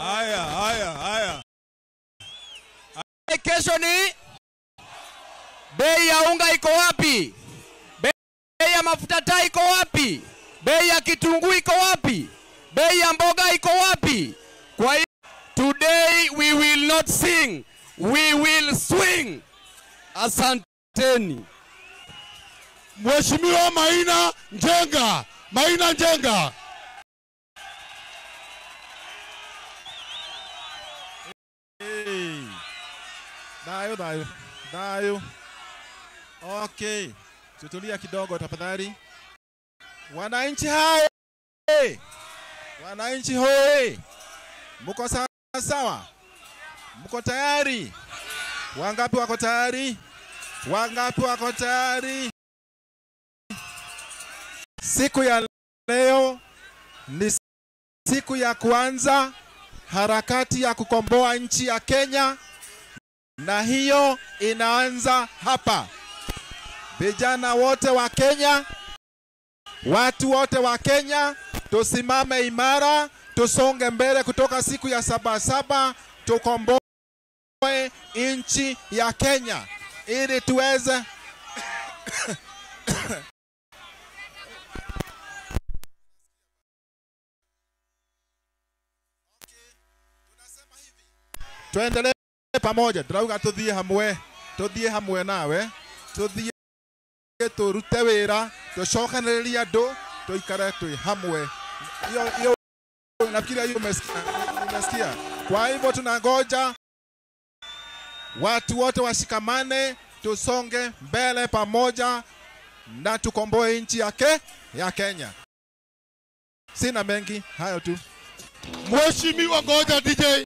Haya, haya, haya. Kesho ni bei ya unga iko wapi? Bei ya mafuta taa iko wapi? Bei ya kitunguu iko wapi? Bei ya mboga iko wapi? Kwa hiyo today we will not sing, we will swing. Asanteni. Mheshimiwa Maina Njenga, Maina Njenga. Hey. Dayo, dayo, dayo. Okay, tutulia kidogo tafadhali. Wananchi hai, wananchi hoi, mko sawa sawa? Mko tayari? Wangapi wako tayari? Wangapi wako tayari? Siku ya leo ni siku ya kwanza harakati ya kukomboa nchi ya Kenya, na hiyo inaanza hapa. Vijana wote wa Kenya, watu wote wa Kenya, tusimame imara, tusonge mbele kutoka siku ya Sabasaba, tukomboe nchi ya Kenya ili tuweze tuendelee pamoja turauga tuthie hamwe tuthie hamwe nawe tuthie turute wira tucokanĩrĩrie andũ tuikare twi hamwe hiyo hiyo nafikiria hiyo umesikia umesikia kwa hivyo tunangoja watu wote washikamane tusonge mbele pamoja na tukomboe nchi yake ya Kenya sina mengi hayo tu Mheshimiwa, ngoja DJ.